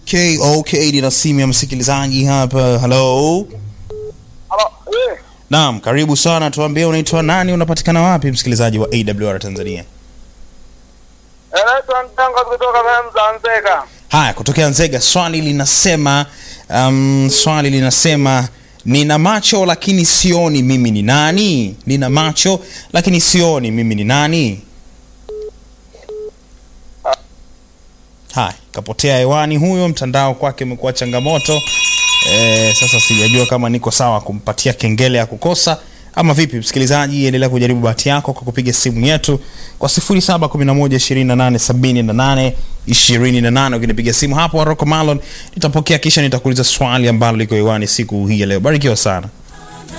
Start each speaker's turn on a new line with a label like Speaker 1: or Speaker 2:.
Speaker 1: Okay, okay, nina simu ya msikilizaji hapa. Hello.
Speaker 2: Halo, eh,
Speaker 1: Naam, karibu sana. Tuambie unaitwa nani, unapatikana wapi msikilizaji wa AWR Tanzania?
Speaker 2: naitwa Ntango kutoka sehemu za Nzega.
Speaker 1: Haya, kutokea Nzega, swali linasema um, swali linasema nina macho lakini sioni mimi ni nani? Nina macho lakini sioni mimi ni nani? Haya, kapotea hewani huyo, mtandao kwake umekuwa changamoto. E, sasa sijajua kama niko sawa kumpatia kengele ya kukosa ama vipi. Msikilizaji, endelea kujaribu bahati yako kwa kupiga simu yetu kwa 0711287828. Ukinipiga simu hapo Rocco Malon nitapokea, kisha nitakuuliza swali ambalo liko hewani siku hii ya leo. Barikiwa sana.